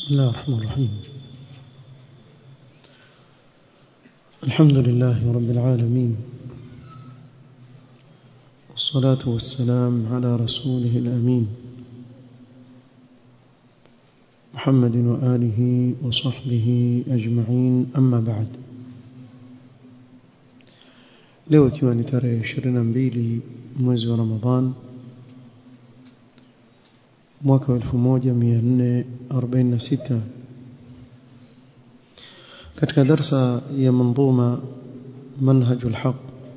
بسم الله الرحمن الرحيم الحمد لله رب العالمين والصلاة والسلام على رسوله الأمين محمد وآله وصحبه أجمعين أما بعد leo ikiwa ni tarehe 22 mwezi wa Ramadhan mwaka wa 1446 katika darsa ya manzuma منهج الحق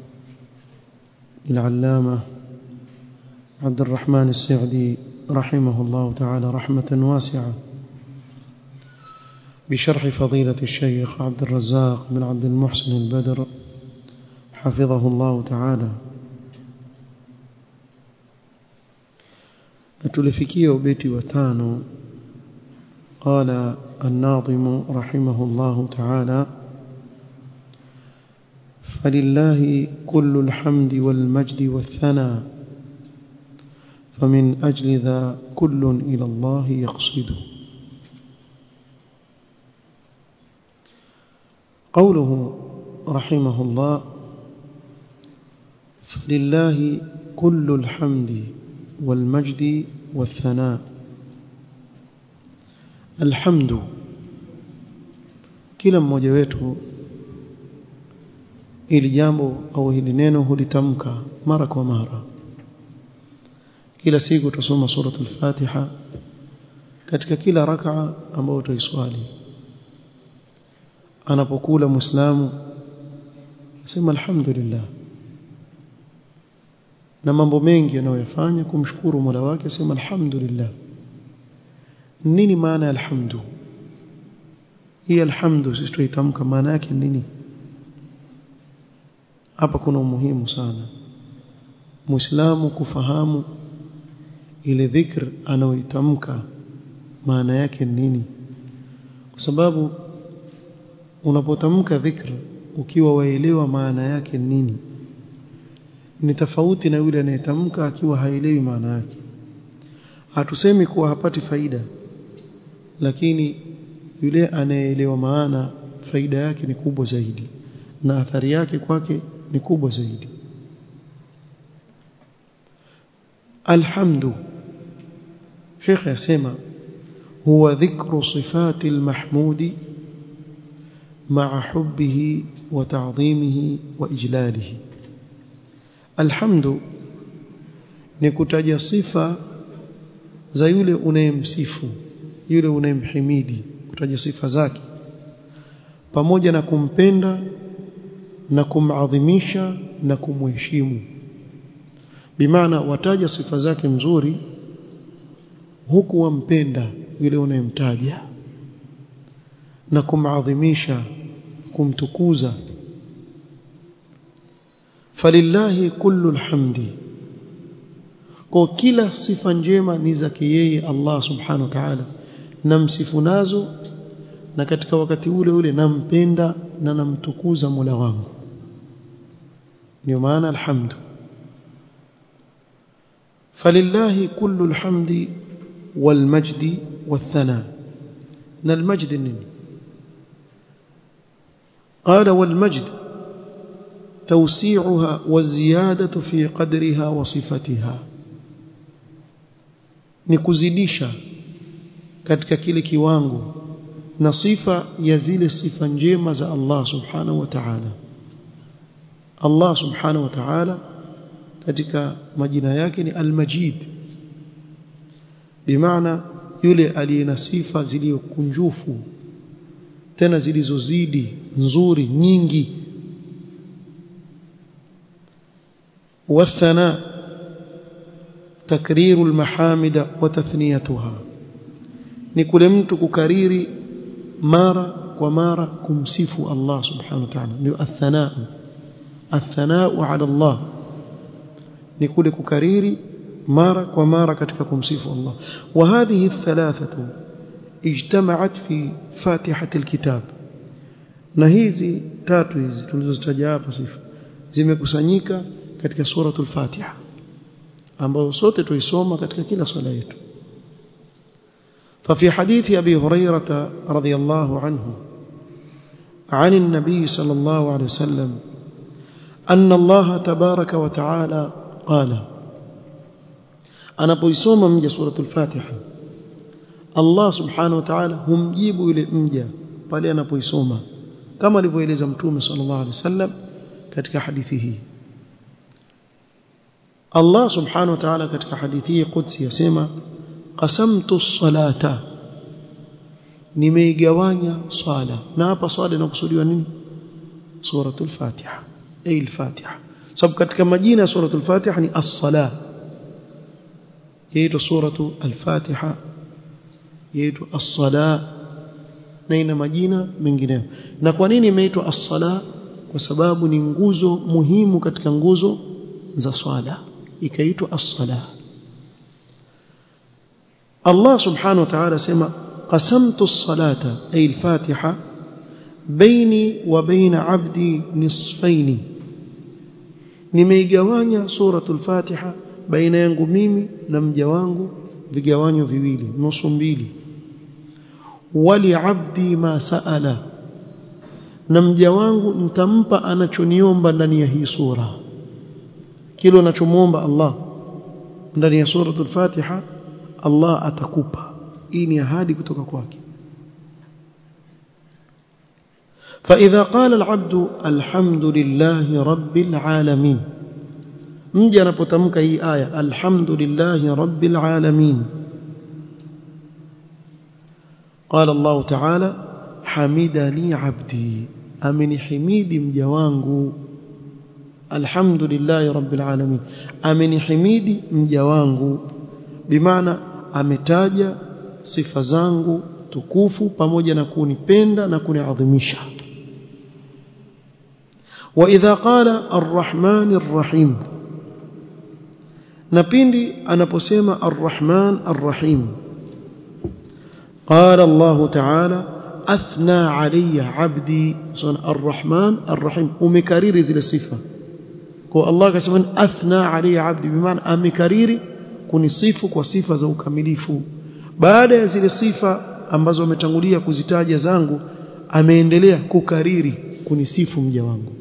للعلامة عبد الرحمن السعدي رحمه الله تعالى رحمة واسعة بشرح فضيلة الشيخ عبد الرزاق بن عبد المحسن البدر حفظه الله تعالى tulifikia ubeti wa tano قال الناظم رحمه الله تعالى فلله كل الحمد والمجد والثناء فمن أجل ذا كل إلى الله يقصد قوله رحمه الله فلله كل الحمد والمجد والثناء الحمد kila mmoja wetu ili jambo au hili neno hulitamka mara kwa mara kila siku tusoma suratul fatiha katika kila rakaa ambayo tuiswali anapokula muislamu sema alhamdulillah na mambo mengi anayoyafanya kumshukuru Mola wake sema alhamdulillah nini maana ya alhamdu hii alhamdu sisi tuitamka maana yake nini hapa kuna umuhimu sana muislamu kufahamu ile dhikr anayoitamka maana yake nini kwa sababu unapotamka dhikr ukiwa waelewa maana yake nini ni tofauti na yule anayetamka akiwa haelewi maana yake hatusemi kuwa hapati faida lakini yule anayeelewa maana faida yake ni kubwa zaidi na athari yake kwake ni kubwa zaidi alhamdu Sheikh yasema huwa dhikru sifati almahmudi ma'a hubbihi wa ta'dhimihi wa ijlalihi alhamdu ni kutaja sifa za yule unayemsifu yule unayemhimidi kutaja sifa zake pamoja na kumpenda na kumadhimisha na kumheshimu bimaana wataja sifa zake mzuri huku wampenda yule unayemtaja na kumadhimisha kumtukuza falillahi kullu alhamdi kwa kila sifa njema ni zake yeye Allah subhanahu wa ta'ala namsifu nazo na katika wakati ule ule nampenda na namtukuza Mola wangu ndio maana alhamdu falillahi kullu alhamdi walmajdi wathana na almajdi nini قال والمجد توسيعها والزيادة في قدرها وصفتها ni kuzidisha katika kile kiwango na sifa ya zile sifa njema za Allah subhanahu wa ta'ala Allah subhanahu wa ta'ala katika majina yake ni al-Majid bimaana yule aliye na sifa zilizokunjufu tena zilizozidi nzuri nyingi والثناء تكرير المحامد وتثنيتها ni kule mtu kukariri mara kwa mara kumsifu Allah subhanahu wa ta'ala ndio athanaa athanaa ala Allah ni kule kukariri mara kwa mara katika kumsifu Allah wa hadhihi thalathatu ijtama'at fi fatihati alkitab na hizi tatu hizi tulizozitaja hapa sifa zimekusanyika katika suratul Fatiha ambayo sote tuisoma katika kila swala yetu ففي حديث أبي هريرة رضي الله عنه عن النبي صلى الله عليه وسلم أن الله تبارك وتعالى قال أنا بيسوم من سورة الفاتحة الله سبحانه وتعالى هم جيبوا إلى مجا pale anapoisoma kama alivyoeleza mtume sallallahu alaihi wasallam katika hadithi hii Allah subhanahu wa ta'ala katika hadithi hii qudsi yasema qasamtu as-salata nimeigawanya swala na hapa swala inakusudiwa nini suratul fatiha ay al-fatiha sababu katika majina ya suratul fatiha ni as-sala yaitwa suratu al-fatiha yaitwa as-sala na ina majina mengineyo na kwa nini imeitwa as-sala kwa sababu ni nguzo muhimu katika nguzo za swala ikaitwa as-sala Allah subhanahu wa ta'ala sema qasamtu as-salata ay al-fatiha baini wa baina 'abdi nisfaini nimeigawanya suratul fatiha baina yangu mimi na mja wangu vigawanyo viwili nusu mbili wali abdi ma saala na mja wangu nitampa anachoniomba ndani ya hii sura kile anachomuomba Allah ndani ya suratul Fatiha Allah atakupa hii ni ahadi kutoka kwake فإذا قال العبد الحمد لله رب العالمين mja anapotamka hii aya alhamdulillahi rabbil alamin قال الله تعالى حمدني عبدي امني حميدي mja wangu alhamdulillahi rabbil alamin ameni himidi mja wangu bimaana ametaja sifa zangu tukufu pamoja na kunipenda na kuniadhimisha واذا قال الرحمن الرحيم na pindi anaposema arrahman arrahim قال الله تعالى اثنى علي عبدي الرحمن الرحيم umekariri zile sifa kwa Allah akasema athna علي عبدي bimaana amekariri kunisifu kwa sifa za ukamilifu baada ya zile sifa ambazo ametangulia kuzitaja zangu ameendelea kukariri kunisifu mja wangu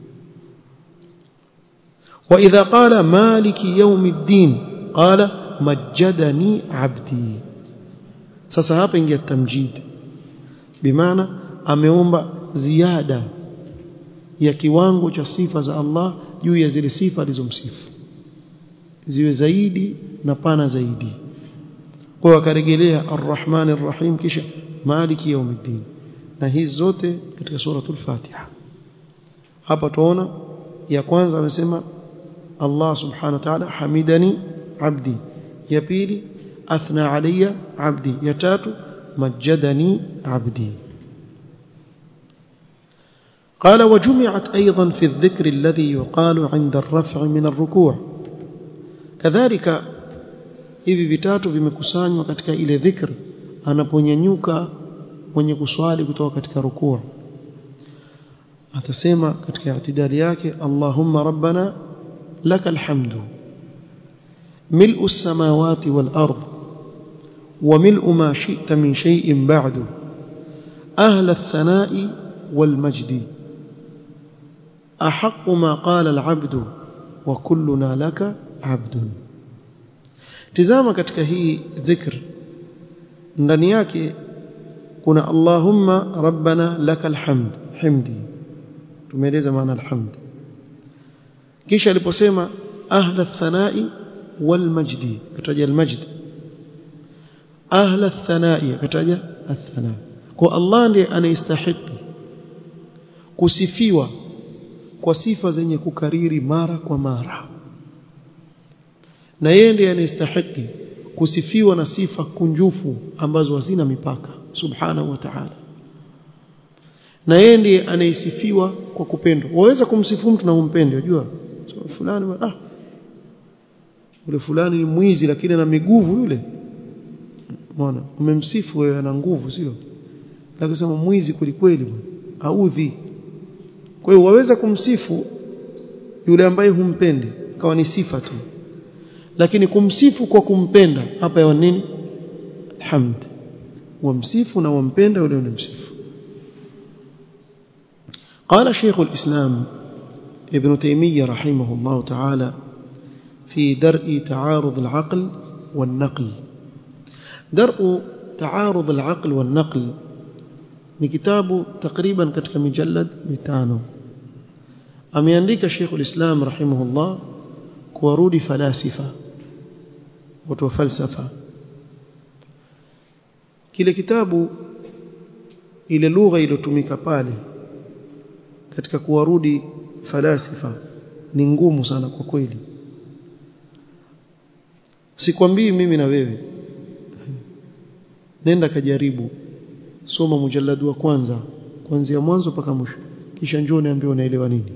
وإذا قال مالك يوم الدين قال مجدني عبدي sasa hapa ingia tamjid bimaana ameomba ziada ya kiwango cha sifa za Allah juu ya zile sifa alizomsifu ziwe zaidi na pana zaidi kwa hiyo akarejelea arrahman arrahim kisha maliki yaumiddin na hizi zote katika suratul fatiha hapa tuona ya kwanza amesema Allah subhanahu wa ta'ala hamidani abdi ya pili athna alayya abdi ya tatu majjadani abdi قال وجمعت أيضا في الذكر الذي يقال عند الرفع من الركوع كذلك hivi vitatu vimekusanywa katika ile dhikr anaponyanyuka mwenye kuswali kutoka katika rukuu atasema katika i'tidali yake Allahumma rabbana لك الحمد ملء السماوات والأرض وملء ما شئت من شيء بعد أهل الثناء والمجد أحق ما قال العبد وكلنا لك عبد tizama katika hii dhikr ndani yake kuna allahumma rabbana lakal hamd himdi tumeeleza maana alhamd kisha aliposema ahla thanai wal majdi kataja al majd ahla thanai kataja athana kwa Allah ndiye anayestahili kusifiwa kwa sifa zenye kukariri mara kwa mara na yeye ndiye anayestahili kusifiwa na sifa kunjufu ambazo hazina mipaka subhanahu wa ta'ala na yeye ndiye anayesifiwa kwa kupendwa waweza kumsifu mtu na umpende unajua so, fulani ah yule fulani ni mwizi lakini ana miguvu yule umeona umemsifu wewe ana nguvu sio lakini sema mwizi kweli audhi kwa hiyo waweza kumsifu yule ambaye humpendi kawa ni sifa tu lakini kumsifu kwa kumpenda hapa ya nini hamd wamsifu na wampenda yule unamsifu قال شيخ الإسلام ابن تيمية رحمه الله تعالى في درء تعارض العقل والنقل درء تعارض العقل والنقل ni kitabu takriban katika mijallad mitano ameandika Sheikh ulislam rahimahullah kuwarudi falasifa watu wa falsafa kile kitabu ile lugha iliyotumika pale katika kuwarudi falasifa ni ngumu sana kwa kweli sikwambii mimi na wewe nenda kajaribu soma mujalladu wa kwanza kuanzia mwanzo mpaka mwisho kisha njoo niambie unaelewa nini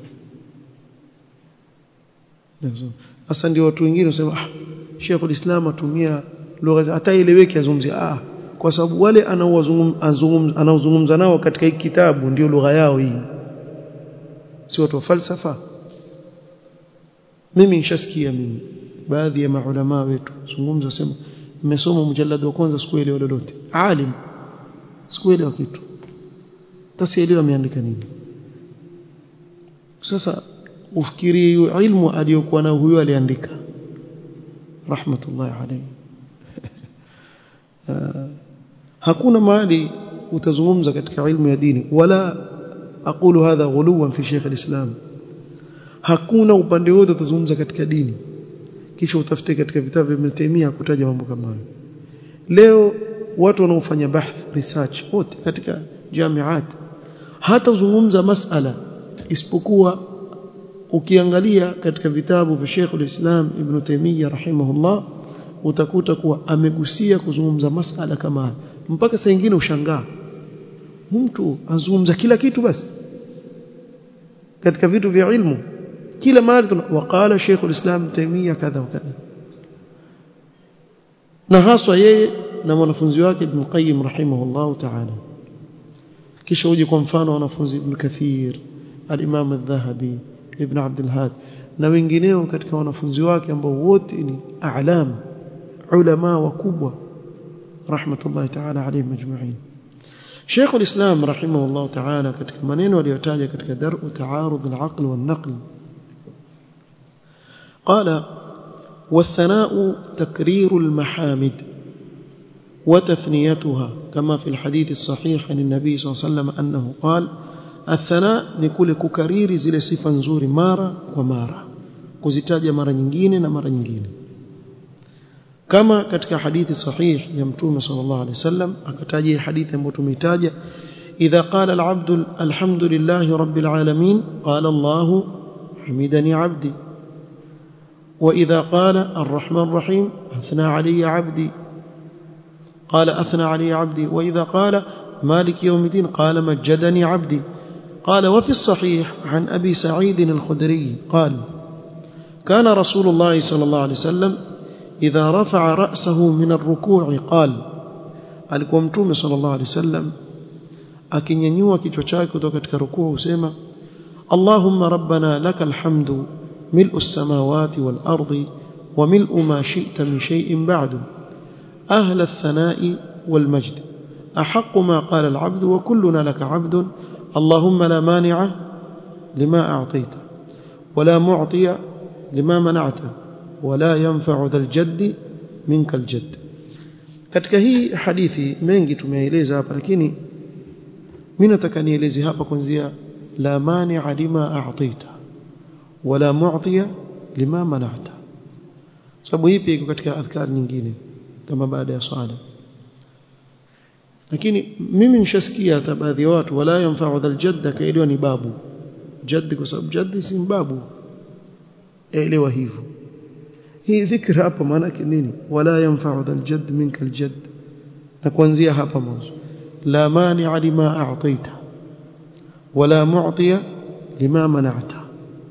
sasa ndio watu wengine wasema ah Sheikh ulislam atumia lugha hata ileweke azungumzia ah kwa sababu wale anaozungumza nao katika hiki kitabu ndio lugha yao hii si watu wa falsafa mimi nishasikia mimi baadhi ya maulama wetu zungumza sema mmesoma mjallad wa kwanza sikuelewa lolote alim sikuelewa kitu tasielewa ameandika nini sasa ufikiri ilmu aliyokuwa nayo huyo aliandika rahmatullahi alayhi hakuna mahali utazungumza katika ilmu ya dini wala aqulu hadha ghuluwan fi Sheikh al-Islam hakuna upande wote utazungumza katika dini kisha utafute katika vitabu vya Ibn Taymiyyah kutaja mambo kama hayo leo watu wanaofanya bahth research wote katika jamiat hata zungumza masala isipokuwa ukiangalia katika vitabu vya Sheikh al-Islam Ibn Taymiyyah rahimahullah utakuta kuwa amegusia kuzungumza masala kama haya mpaka saa nyingine ushangaa mtu azungumza kila kitu basi katika vitu vya ilmu kila mahali waqala Sheikh al-Islam Taymiyyah kadha wa kadha na haswa yeye na mwanafunzi wake Ibn Qayyim rahimahullah ta'ala kisha uje kwa mfano wanafunzi Ibn Kathir al-Imam al-Dhahabi Ibn Abd al-Had na wengineo katika wanafunzi wake ambao wote ni a'lam ulama wakubwa rahmatullahi ta'ala alayhim majma'in Sheikh al-Islam rahimahullah ta'ala katika maneno aliyotaja katika dar'u ta'arud al-aql wal-naql قال والثناء تكرير المحامد وتثنيتها كما في الحديث الصحيح عن النبي صلى الله عليه وسلم أنه قال الثناء نقول ككرير زile sifa nzuri mara kwa mara kuzitaja mara nyingine na mara nyingine kama katika hadithi sahih ya mtume sallallahu alaihi wasallam akataja hadithi ambayo tumeitaja idha qala al-abdu alhamdulillahi rabbil alamin qala Allah hamidani abdi وإذا قال الرحمن الرحيم أثنى علي عبدي قال أثنى علي عبدي وإذا قال مالك يوم الدين قال مجدني عبدي قال وفي الصحيح عن أبي سعيد الخدري قال كان رسول الله صلى الله عليه وسلم إذا رفع رأسه من الركوع قال alikuwa mtume sallallahu alaihi wasallam akinyanyua kichwa chake kutoka katika rukuu husema Allahumma rabbana lakal hamdu ملء السماوات والأرض وملء ما شئت من شيء بعد أهل الثناء والمجد أحق ما قال العبد وكلنا لك عبد اللهم لا مانع لما أعطيت ولا معطي لما منعت ولا ينفع ذا الجد منك الجد katika hii hadithi mengi tumeeleza hapa lakini mimi nataka nieleze hapa kwanzia la mani'a lima a'taita wala mu'tiya lima mana'ta sababu hii pia iko katika adhkar nyingine kama baada ya swala lakini mimi nishasikia hata baadhi ya watu wala yanfa'u dhal jadda kaelewa ni babu jaddi kwa sababu jaddi si babu elewa hivyo hii dhikra hapa maana yake nini wala yanfa'u dhal jadd minka al jadd na kuanzia hapa mwanzo la mani'a lima a'taita wala mu'tiya lima mana'ta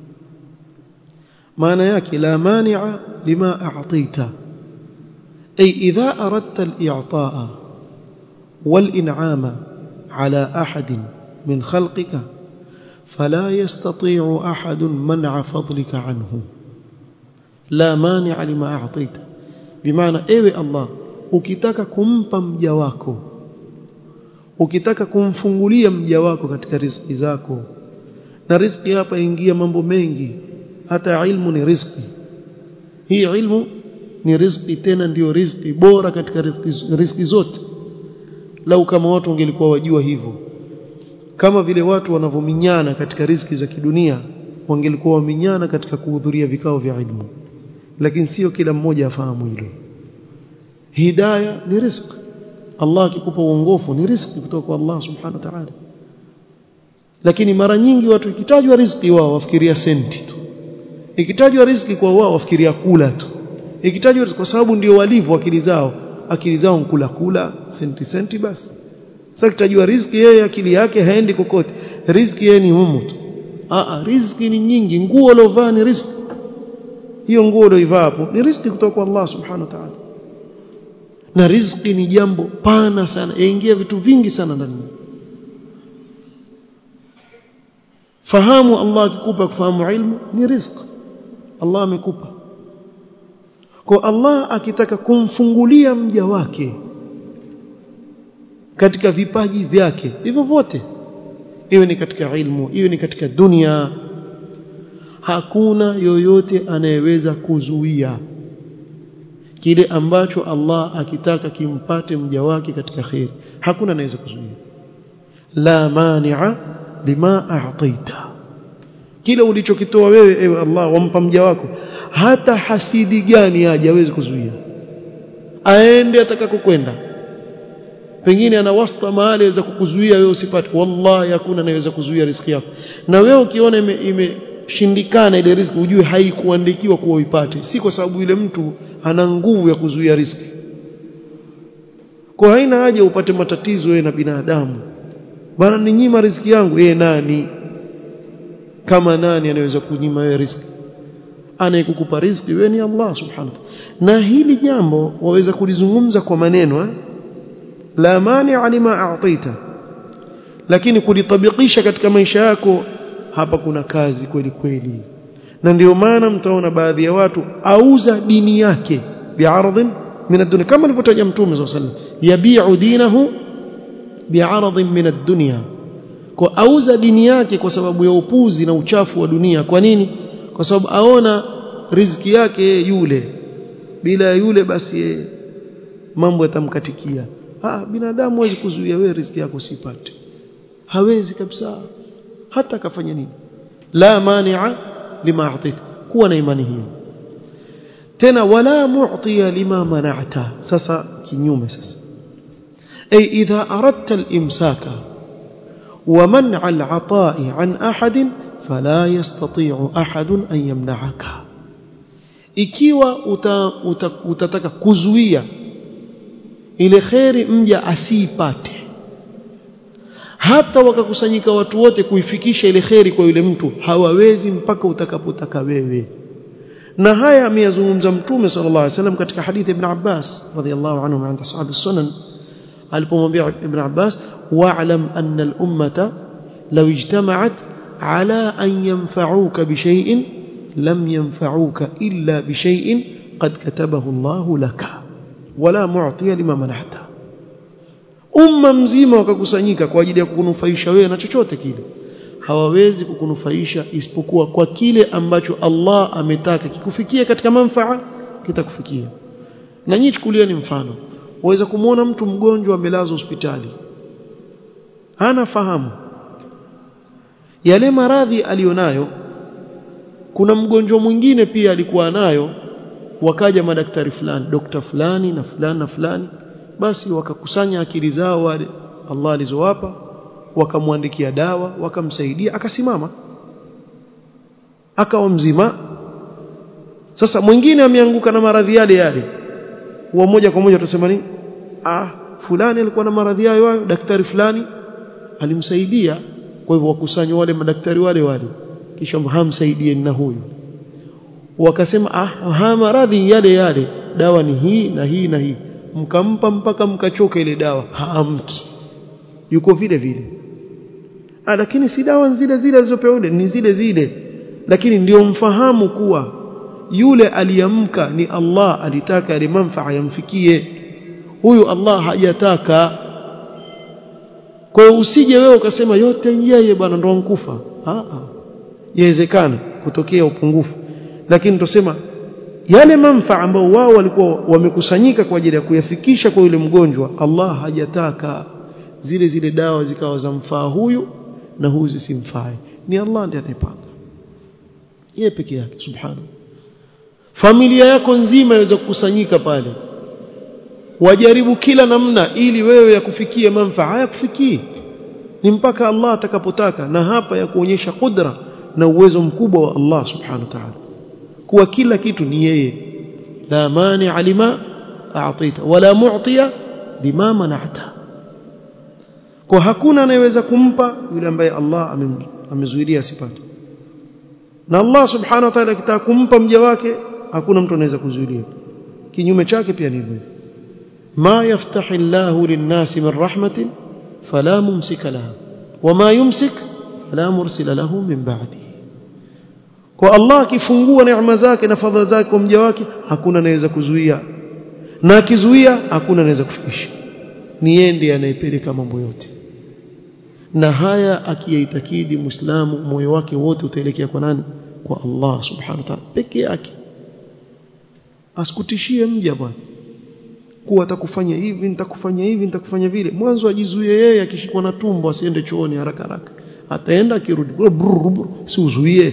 maana yake la mani'a lima a'taita ay idha aradta al-i'ta'a wal-in'ama ala ahadin min khalqika فلا يستطيع أحد منع فضلك عنه لا مانع لما أعطيت بمعنى ايوه الله ukitaka kumpa mja wako ukitaka kumfungulia mja wako katika riziki zako na riziki hapa ingia mambo mengi hata ilmu ni riziki hii ilmu ni riziki tena ndiyo riziki bora katika riziki, riziki zote lau kama watu wangelikuwa wajua hivyo kama vile watu wanavominyana katika riziki za kidunia wangelikuwa waminyana katika kuhudhuria vikao vya ilmu lakini sio kila mmoja afahamu hilo hidayah ni riziki Allah akikupa uongofu ni riziki kutoka kwa Allah subhanahu wa ta'ala lakini mara nyingi watu ikitajwa riziki wao wafikiria senti tu ikitajwa riziki kwa wao wafikiria kula tu ikitajwa kwa sababu ndio walivyo akili zao akili zao nkula kula senti senti basi sasa kitajua riziki yeye akili yake haendi kokote riziki yeye ni humu tu a riziki ni nyingi nguo uliovaa ni riziki hiyo nguo ulioivaa hapo ni riziki kutoka kwa Allah subhanahu wa ta'ala na riziki ni jambo pana sana yaingia vitu vingi sana ndani fahamu Allah akikupa kufahamu ilmu ni riziki Allah amekupa kwa Allah akitaka kumfungulia mja wake katika vipaji vyake hivyo vyote iwe ni katika ilmu iwe ni katika dunia hakuna yoyote anayeweza kuzuia kile ambacho Allah akitaka kimpate mja wake katika khair hakuna anaweza kuzuia la mani'a lima a'taita kile ulichokitoa wewe ewe Allah wampa mja wako hata hasidi gani aje hawezi kuzuia aende atakakokwenda pengine ana wasta mahali aweza kukuzuia wewe usipate wallahi hakuna anayeweza kuzuia riziki yako na wewe ukiona imeshindikana ime ile riziki ujue haikuandikiwa kuwa uipate si kwa sababu yule mtu ana nguvu ya kuzuia riziki kwa haina haja upate matatizo wewe na binadamu bana ninyima riziki yangu yeye nani kama nani anaweza kunyima wewe riziki anayekukupa riziki wewe ni Allah subhanahu na hili jambo waweza kulizungumza kwa maneno eh? la mani'a lima a'taita lakini kulitabikisha katika maisha yako hapa kuna kazi kweli kweli na ndio maana mtaona baadhi ya watu auza dini yake bi'aradhin min ad-dunya kama alivyotaja mtume صلى الله عليه وسلم yabi'u dinahu bi'aradhin min ad-dunya kwa auza dini yake kwa sababu ya upuzi na uchafu wa dunia kwa nini kwa sababu aona riziki yake yule bila yule basi mambo yatamkatikia ah binadamu hawezi kuzuia wewe riziki yako usipate hawezi kabisa hata akafanya nini la mani'a lima a'taita kuwa na imani hiyo tena wala mu'tiya lima mana'ta sasa kinyume sasa ay idha aradta al-imsaka ومنع العطاء عن أحد فلا يستطيع أحد أن يمنعك ikiwa uta, uta, utataka kuzuia ile kheri mja asiipate hata wakakusanyika watu wote kuifikisha ile kheri kwa yule mtu hawawezi mpaka utakapotaka wewe na haya ameyazungumza mtume sallallahu alaihi wasallam katika hadithi ibn Abbas radhiyallahu anhu عند اصحاب السنن alipomwambia ibn Abbas wa'lam anna al-ummata law ijtama'at ala an yanfa'uka bi shay'in lam yanfa'uka illa bi shay'in qad katabahu Allah laka wala mu'tiya lima manahta umma mzima wakakusanyika kwa ajili ya kukunufaisha wewe na chochote kile hawawezi kukunufaisha isipokuwa kwa kile ambacho Allah ametaka kikufikie katika manfaa kitakufikia na nyinyi chukulieni mfano waweza kumwona mtu mgonjwa amelazwa hospitali hana fahamu yale maradhi alionayo kuna mgonjwa mwingine pia alikuwa nayo wakaja madaktari fulani dokta fulani na fulani na fulani basi wakakusanya akili zao wale Allah alizowapa wakamwandikia dawa wakamsaidia akasimama akawa mzima sasa mwingine ameanguka na maradhi yale yale wa moja kwa moja tutasema nini ah fulani alikuwa na maradhi hayo hayo daktari fulani alimsaidia kwa hivyo wakusanywa wale madaktari wale wale kisha hamsaidie na huyu wakasema ah haya maradhi yale yale dawa ni hii na hii na hii mkampa mpaka mkachoka ile dawa haamki yuko vile vile ah lakini si dawa zile zile alizopewa yule ni zile zile lakini ndio mfahamu kuwa yule aliamka ni Allah alitaka ile manfaa yamfikie huyu Allah hajataka kwa hiyo usije wewe ukasema yote yeye bwana ndo nkufa ah ah yawezekana kutokea upungufu lakini tusema yale manfaa ambao wao walikuwa wamekusanyika kwa ajili ya kuyafikisha kwa yule mgonjwa Allah hajataka zile zile dawa zikawa za mfaa huyu na huyu zisimfae ni Allah ndiye anayepanga yeye peke yake subhanahu familia yako nzima iweze kukusanyika pale wajaribu kila namna ili wewe yakufikie manfaa hayakufikii ni mpaka Allah atakapotaka na hapa ya kuonyesha kudra na uwezo mkubwa wa Allah subhanahu wa ta'ala kuwa kila kitu ni yeye la mani alima a'tita wala mu'tiya lima mana'ta kwa hakuna anayeweza kumpa yule ambaye Allah amezuilia asipate na Allah subhanahu wa ta'ala akitaka kumpa mja wake hakuna mtu anaweza kuzuilia kinyume chake pia ni hivyo ما يفتح الله للناس من رحمة فلا ممسك لها وما يمسك فلا مرسل له من بعده kwa Allah akifungua neema zake na fadhila zake kwa mja wake hakuna anaweza kuzuia na akizuia hakuna anaweza kufikisha ni yeye ndiye anayepeleka mambo yote na haya akiyaitakidi muislamu moyo wake wote utaelekea kwa nani kwa Allah subhanahu wa ta'ala peke yake asikutishie mja bwana kuwa atakufanya hivi nitakufanya hivi nitakufanya vile mwanzo ajizuie yeye akishikwa na tumbo asiende chooni haraka haraka ataenda akirudi si uzuie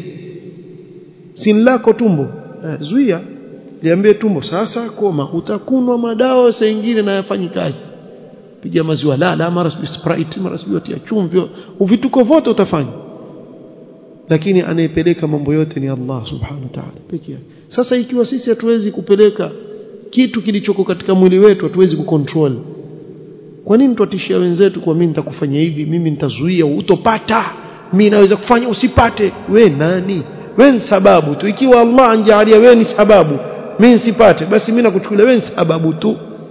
si lako tumbo eh, zuia liambie tumbo sasa koma utakunwa madawa saa nyingine na yafanyi kazi piga maziwa lala mara sijui sprite mara sijui tia chumvi vituko vyote utafanya lakini anayepeleka mambo yote ni Allah subhanahu wa ta'ala pekee yake sasa ikiwa sisi hatuwezi kupeleka kitu kilichoko katika mwili wetu hatuwezi kucontrol kwa nini tuatishia wenzetu kwa mimi nitakufanya hivi mimi nitazuia utopata mimi naweza kufanya usipate we nani we ni sababu tu ikiwa Allah anjalia we ni sababu mimi nisipate basi mimi nakuchukulia we ni sababu tu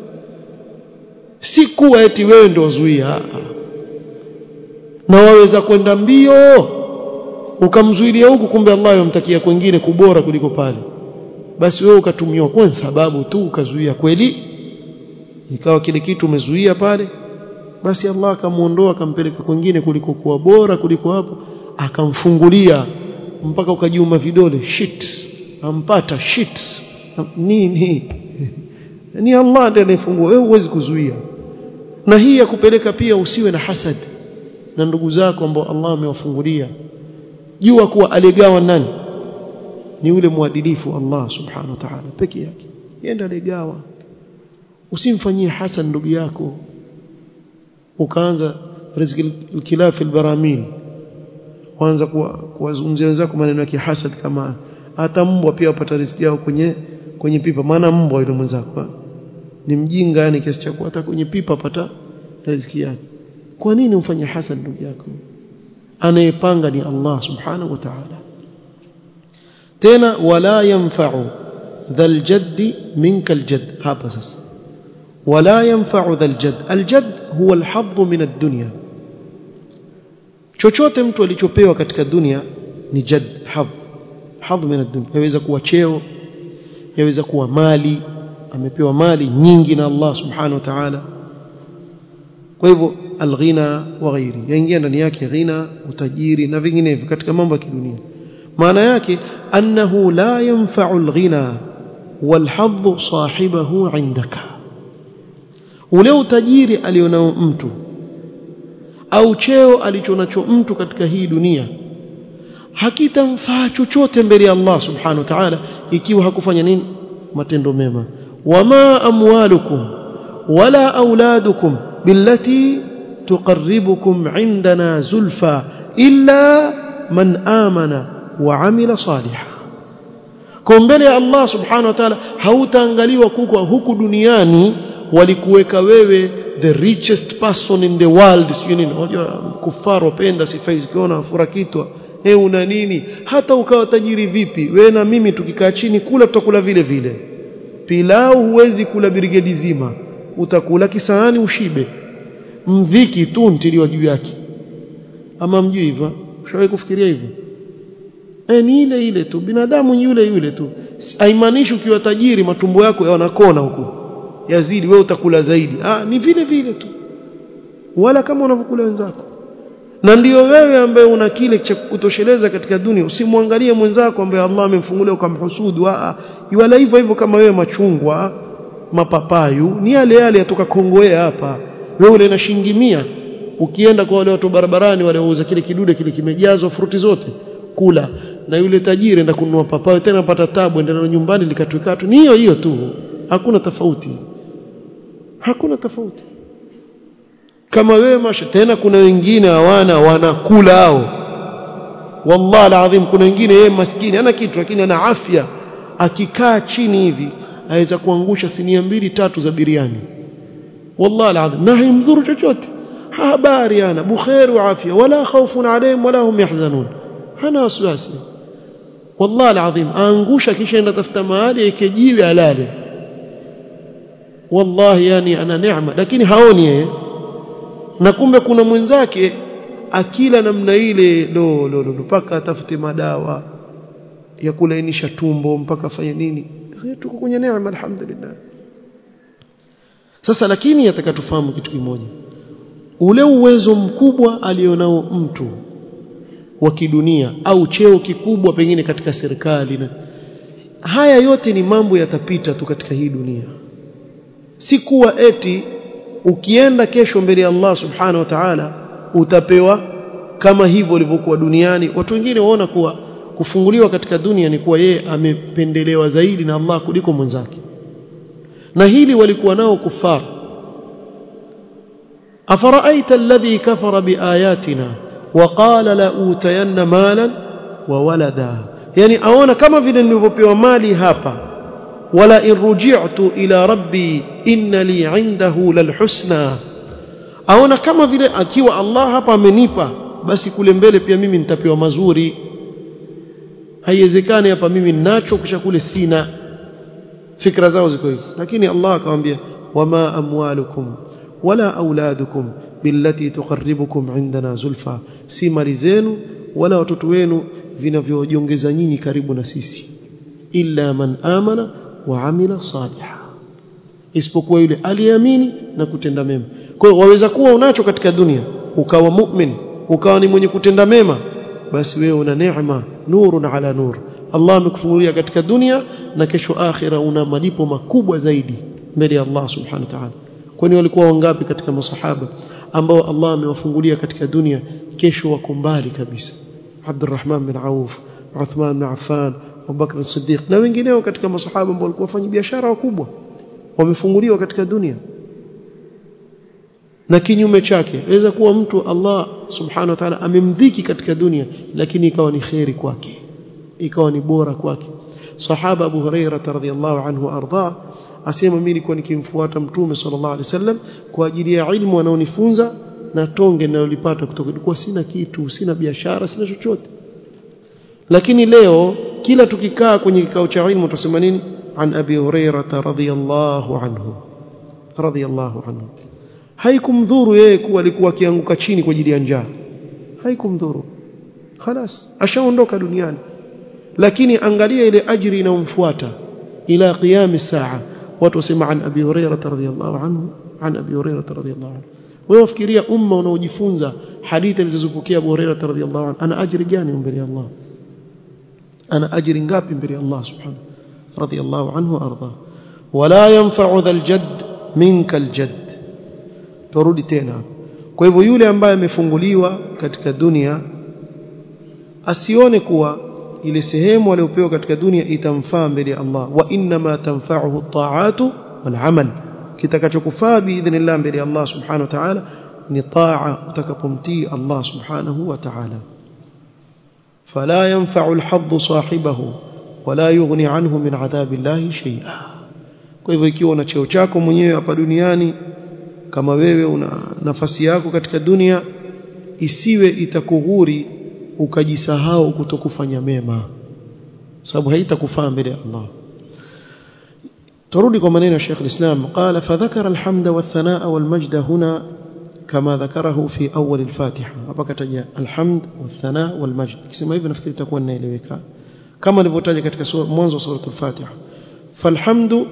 si kuwa eti wewe ndio zuia na waweza kwenda mbio ukamzuilia huku kumbe Allah yamtakia kwingine kubora kuliko pale basi wewe ukatumiwa kwa sababu tu ukazuia kweli ikawa kile kitu umezuia pale basi Allah akamuondoa akampeleka kwingine kuliko kuwa bora kuliko hapo akamfungulia mpaka ukajiuma vidole shit ampata shit nini ni Allah ndiye anayefungua wewe huwezi kuzuia na hii ya kupeleka pia usiwe na hasad na ndugu zako ambao Allah amewafungulia jua kuwa aligawa nani ni yule mwadilifu Allah subhanahu wa ta'ala peke yake yenda aligawa usimfanyie hasan ndugu yako ukaanza riziki kilafi albaramil kwanza kuwazungumzia wenzako maneno ya kihasad kama hata mbwa pia wapata riziki yao kwenye kwenye pipa maana mbwa yule mwenzako ni mjinga yani kiasi cha hata kwenye pipa apata riziki yake kwa nini umfanye hasad ndugu yako anayepanga ni Allah subhanahu wa ta'ala tena wala yanfa'u dhal jaddi minka aljadd hapa sasa wala yanfa'u dhal jadd aljadd huwa alhadd min ad-dunya chochote mtu alichopewa katika dunia ni jadd hadh hadh min ad-dunya yaweza kuwa cheo yaweza kuwa mali amepewa mali nyingi na Allah subhanahu wa ta'ala kwa hivyo alghina wa ghairi yaingia ndani yake ghina utajiri na vinginevyo katika mambo ya kidunia maana yake annahu la yanfa'u alghina walhadh sahibahu indaka ule utajiri alionao mtu au cheo alichonacho mtu katika hii dunia hakitamfaa chochote mbele ya Allah subhanahu wa ta'ala ikiwa hakufanya nini matendo mema wama amwalukum wala auladukum billati tuqarribukum indana zulfa illa man amana wa amila salihan kwa mbele ya Allah subhanahu wa ta'ala hautaangaliwa kuko huku duniani walikuweka wewe the richest person in the world sio nini unajua kufaru wapenda sifa hizi ukiona furakitwa he una nini hata ukawa tajiri vipi we na mimi tukikaa chini kula tutakula vile vile pilau huwezi kula birigedi zima utakula kisahani ushibe mviki tu ntiliwa juu yake ama mjui hivyo ushawahi kufikiria hivyo e, ni ile ile tu binadamu yule yule tu haimaanishi ukiwa tajiri matumbo yako yanakona huko yazidi wewe utakula zaidi ah ni vile vile tu wala kama unavyokula wenzako na ndiyo wewe ambaye una kile cha kutosheleza katika dunia usimwangalie mwenzako ambaye Allah amemfungulia ukamhusudu ah wala hivyo hivyo kama wewe machungwa mapapayu ni yale yale yatoka Kongowea hapa wewe ule na shilingi 100 ukienda kwa wale watu barabarani wale wauza kile kidude kile kimejazwa fruti zote kula na yule tajiri enda kununua papayo tena pata tabu enda na nyumbani likatwikatu ni hiyo hiyo tu hakuna tofauti hakuna tofauti kama wewe masha tena kuna wengine hawana wanakula hao wallahi alazim kuna wengine yeye maskini ana kitu lakini ana afya akikaa chini hivi aweza kuangusha sinia mbili tatu za biriani wallahi alazim na haimdhuru chochote habari ana bukhair wa afya wala khawfun alayhim wala hum yahzanun hana wasiwasi wallahi alazim aangusha kisha enda tafuta mahali ikejiwe alale wallahi yani ana neema lakini haoni yeye na kumbe kuna mwenzake akila namna ile lo lo lo mpaka atafute madawa ya kulainisha tumbo mpaka afanye nini tuko kwenye neema alhamdulillah sasa lakini atakatufahamu kitu kimoja ule uwezo mkubwa alionao mtu wa kidunia au cheo kikubwa pengine katika serikali na haya yote ni mambo yatapita tu katika hii dunia si kuwa eti ukienda kesho mbele ya Allah subhanahu wa ta'ala utapewa kama hivyo ulivyokuwa duniani watu wengine waona kuwa kufunguliwa katika dunia ni kuwa yeye amependelewa zaidi na Allah kuliko mwenzake na hili walikuwa nao kufar afaraaita alladhi kafara biayatina waqala la utayanna malan wa walada yani aona kama vile nilivyopewa mali hapa wala in ruji'tu ila rabbi inna li 'indahu lalhusna aona kama vile akiwa Allah hapa amenipa basi kule mbele pia mimi nitapewa mazuri haiwezekani hapa mimi ninacho kisha kule sina fikra zao ziko hivi lakini Allah akamwambia wama amwalukum wala auladukum billati tuqarribukum indana zulfa si mali zenu wala watoto wenu vinavyojiongeza nyinyi karibu na sisi illa man amana wa amila saliha isipokuwa yule aliyeamini na kutenda mema kwa hiyo waweza kuwa unacho katika dunia ukawa mu'min ukawa ni mwenye kutenda mema basi wewe una neema nurun ala nur Allah amekufungulia katika dunia na kesho akhira una malipo makubwa zaidi mbele ya Allah subhanahu wa ta'ala kwani walikuwa wangapi katika masahaba ambao Allah amewafungulia katika dunia kesho wako mbali kabisa Abdurrahman bin Auf Uthman bin Affan Abu Bakr as-Siddiq na wengineo katika masahaba ambao walikuwa wafanya biashara wakubwa wamefunguliwa katika dunia na kinyume chake inaweza kuwa mtu Allah subhanahu wa ta'ala amemdhiki katika dunia lakini ikawa ni khairi kwake ikawa ni bora kwake sahaba Abu Huraira radhiyallahu anhu arda asema mimi nilikuwa nikimfuata mtume sallallahu alaihi wasallam kwa ajili ya ilmu anaonifunza na tonge ninalolipata kutoka kwa sina kitu sina biashara sina chochote lakini leo kila tukikaa kwenye kikao cha ilmu tutasema nini an abi huraira radhiyallahu anhu radhiyallahu anhu haikumdhuru yeye kuwa alikuwa akianguka chini kwa ajili ya njaa haikumdhuru خلاص ashaondoka duniani lakini angalia ile ajiri inayomfuata ila qiyam saa watu wasema an abi hurairah radhiyallahu anhu an abi hurairah radhiyallahu anhu wewe wafikiria umma unaojifunza hadithi alizozipokea abu hurairah radhiyallahu anhu ana ajiri gani mbele ya Allah ana ajiri ngapi mbele ya Allah subhanahu radhiyallahu anhu arda wala yanfa'u dhal jadd minka aljadd turudi tena kwa hivyo yule ambaye amefunguliwa katika dunia asione kuwa ile sehemu aliyopewa katika dunia itamfaa mbele ya Allah wa inna ma tanfa'uhu at-ta'atu wal 'amal kitakachokufaa biidhnillah mbele ya Allah subhanahu wa ta'ala ni taa utakapomtii Allah subhanahu wa ta'ala fala yanfa'u al-hadd sahibahu wala yughni anhu min 'adhabillahi shay'a kwa hivyo ikiwa una cheo chako mwenyewe hapa duniani kama wewe una nafasi yako katika dunia isiwe itakughuri ukajisahau kutokufanya mema sababu haitakufaa mbele ya Allah turudi kwa maneno ya Sheikh al-Islam qala fadhakara alhamda wathanaa walmajda huna kama dhakarahu fi awwal al-Fatiha hapa kataja alhamd wathanaa walmajd kisema hivyo nafikiri itakuwa inaeleweka kama nilivyotaja katika mwanzo wa sura al-Fatiha falhamdu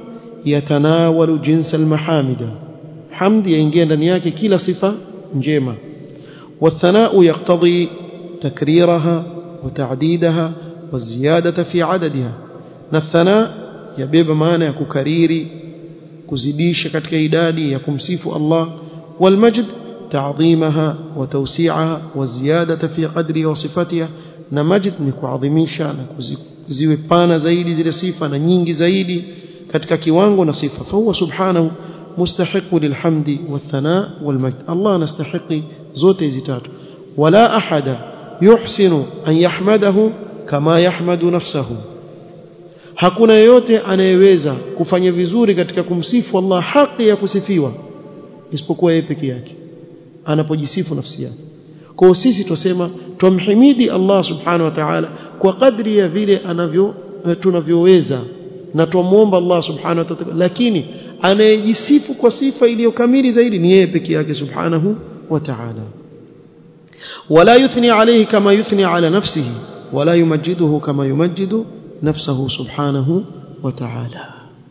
yatanawalu jinsa almahamida hamdi yaingia ndani yake kila sifa njema والثناء يقتضي تكريرها وتعديدها والزيادة في عددها الثناء يبيب معنى ككريري كزديش كتك إدادي يكمسيف الله والمجد تعظيمها وتوسيعها والزيادة في قدرها وصفتها نمجد نكعظميشا نكزيوبانا زايدي زي صفة نينجي زايدي كتك كيوانغو نصفة فهو سبحانه مستحق للحمد والثناء والمجد الله نستحق زوتي زتات ولا أحد يحسن أن يحمده كما يحمد نفسه hakuna yeyote anayeweza kufanya vizuri katika kumsifu Allah haki ya kusifiwa isipokuwa yeye peke yake anapojisifu nafsi yake kwa sisi tusema tumhimidi Allah subhanahu wa ta'ala kwa kadri ya vile anavyo tunavyoweza na tumuomba Allah subhanahu wa ta'ala lakini anayejisifu kwa sifa iliyo kamili zaidi ni yeye peke yake subhanahu wa ta'ala ولا يثني عليه كما يثني على نفسه ولا يمجده كما يمجد نفسه سبحانه وتعالى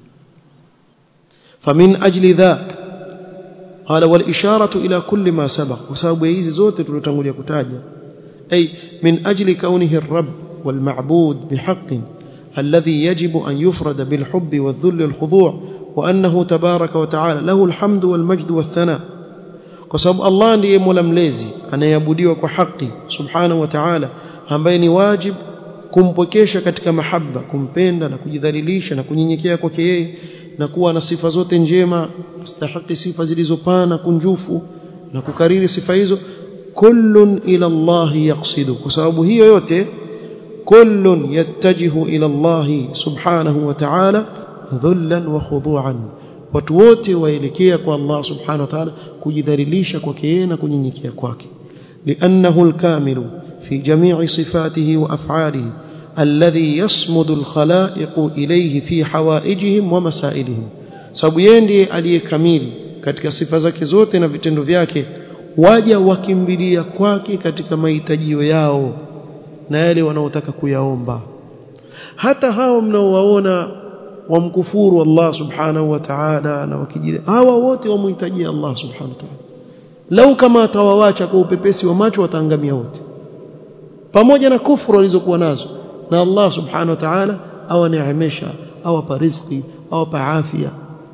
فمن أجل ذا قال والإشارة إلى كل ما سبق وسبب يزي زوت تلتنقل يكتاجا أي من أجل كونه الرب والمعبود بحق الذي يجب أن يفرد بالحب والذل الخضوع وأنه تبارك وتعالى له الحمد والمجد والثناء وسبب الله ndiye mola mlezi anayeabudiwa kwa haki subhanahu wa ta'ala ambaye ni wajib kumpokesha katika mahaba kumpenda na kujidhalilisha na kunyenyekea kwake yeye na kuwa na sifa zote njema astahiki sifa zilizopana kunjufu na kukariri sifa hizo kullun ila Allah yaqsidu kwa sababu hiyo yote kullun yattajihu ila Allah subhanahu wa ta'ala dhullan wa khudu'an watu wote waelekea kwa Allah subhanahu wa ta'ala kujidhalilisha kwake yeye na kunyenyekea kwake لأنه الكامل في جميع صفاته وأفعاله الذي يصمد الخلائق إليه في حوائجهم ومسائلهم sababu yeye ndiye aliyekamili katika sifa zake zote na vitendo vyake waja wakimbilia kwake katika mahitajio yao na yale wanaotaka kuyaomba hata hao mnaowaona wamkufuru Allah subhanahu wa ta'ala na wakijili hawa wote wamhitajia Allah subhanahu wa ta'ala lau kama atawawacha kwa upepesi wa macho wataangamia wote pamoja na kufuru walizokuwa nazo na Allah subhanahu wa ta'ala awaneemesha awapa riziki awapa afya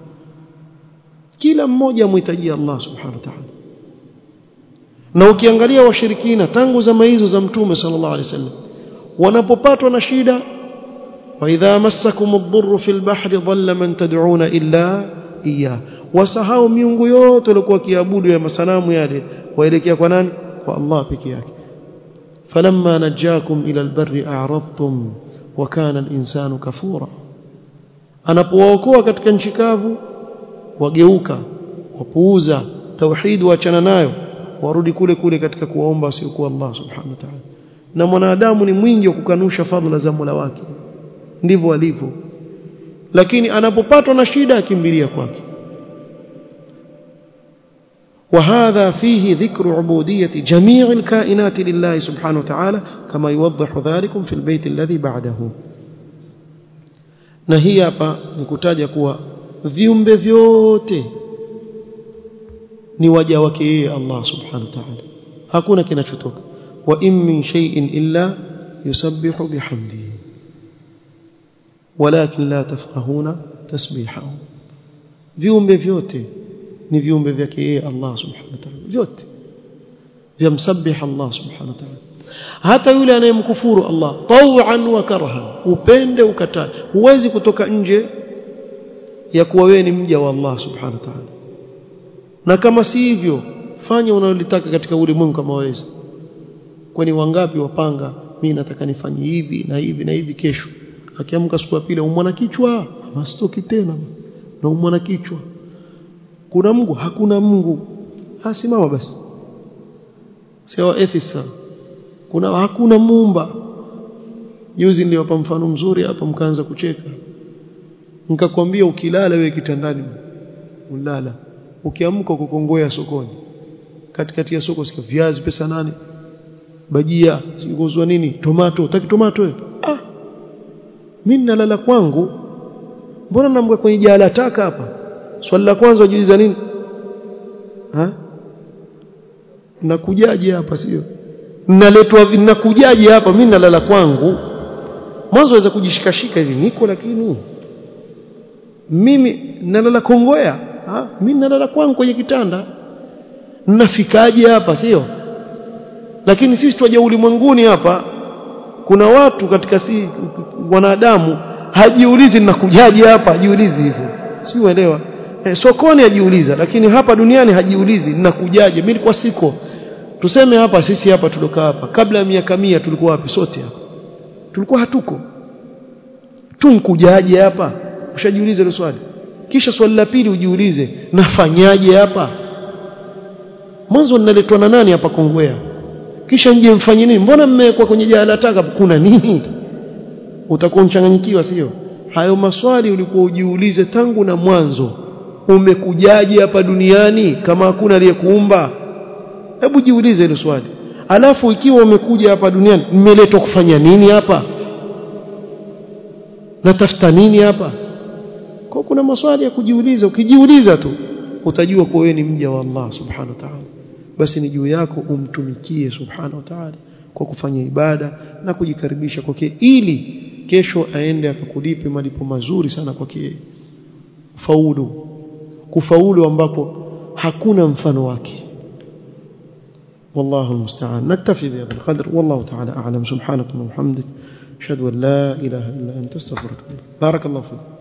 kila mmoja amhitajia Allah subhanahu wa ta'ala na ukiangalia washirikina tangu zama hizo za mtume sallallahu alaihi wasallam wanapopatwa na shida wa idha massakum ad-dhurru fil bahri dhalla man tad'una illa iya wasahau miungu yote walikuwa kiabudu ya masanamu yale waelekea kwa nani kwa Allah peke yake falamma najakum ila albarri a'radtum wa kana al-insanu kafura anapowaokoa katika nchi kavu wageuka wapuuza tauhid waachana nayo warudi kule kule katika kuwaomba asiokuwa Allah subhanahu wa ta'ala na mwanadamu ni mwingi wa kukanusha fadhila za Mola wake ndivyo alivyo lakini anapopatwa na shida akimbilia kwake وهذا فيه ذكر عبودية جميع الكائنات لله سبحانه وتعالى كما يوضح ذلك في البيت الذي بعده na hii hapa ni kutaja kuwa viumbe vyote ni waja wake yeye Allah subhanahu wa ta'ala hakuna kinachotoka wa in min shay'in illa yusabbihu bihamdihi walakin la tafqahuna tasbihahu viumbe vyote ni viumbe vyake yeye Allah subhanahu wa ta'ala vyote vyamsabbih Allah subhanahu wa ta'ala hata yule anayemkufuru Allah taw'an wa karhan upende ukatae huwezi kutoka nje ya kuwa wewe ni mja wa Allah subhanahu wa ta'ala na kama si hivyo fanya unalotaka katika ulimwengu kama waweza kwani wangapi wapanga mimi nataka nifanye hivi na hivi na hivi kesho akiamka siku ya pili umwana kichwa mastoki tena na umwana kichwa kuna Mungu hakuna Mungu asimama basi sawa ethisa kuna hakuna muumba juzi niliwapa mfano mzuri hapa mkaanza kucheka nikakwambia ukilala wewe kitandani ulala ukiamka kukongoya sokoni katikati ya soko sikia viazi pesa nane bajia sikuzwa nini tomato utaki tomato wewe ah mimi nalala kwangu mbona namweka kwenye jala taka hapa swali la kwanza ujiuliza nini ha nakujaje hapa sio naletwa nakujaje hapa mimi nalala kwangu mwanzo waweza kujishikashika hivi niko lakini mimi nalala kongoya ha mimi nalala kwangu kwenye kitanda nafikaje hapa sio lakini sisi twaja ulimwenguni hapa kuna watu katika si wanadamu hajiulizi ninakujaje hapa hajiulizi hivyo si uelewa eh, sokoni hajiuliza lakini hapa duniani hajiulizi ninakujaje mimi nilikuwa siko tuseme hapa sisi hapa tulokaa hapa kabla ya miaka mia tulikuwa wapi sote hapa tulikuwa hatuko tunkujaje hapa ushajiuliza hilo swali kisha swali la pili ujiulize nafanyaje hapa mwanzo ninaletwa na nani hapa Kongwea kisha nje mfanye nini mbona mmewekwa kwenye jala taka kuna nini utakuwa mchanganyikiwa sio hayo maswali ulikuwa ujiulize tangu na mwanzo umekujaje hapa duniani kama hakuna aliyekuumba hebu jiulize hilo swali alafu ikiwa umekuja hapa duniani mmeletwa kufanya nini hapa natafuta nini hapa kwa kuna maswali ya kujiuliza ukijiuliza tu utajua kuwa wewe ni mja wa Allah subhanahu wa ta'ala basi ni juu yako umtumikie subhanahu wa ta'ala kwa kufanya ibada na kujikaribisha kwake ili kesho aende akakulipe malipo mazuri sana kwake faulu kufaulu ambapo hakuna mfano wake والله المستعان نكتفي بهذا القدر والله تعالى أعلم سبحانك اللهم وبحمدك أشهد أن لا إله إلا أنت استغفرك بارك الله فيك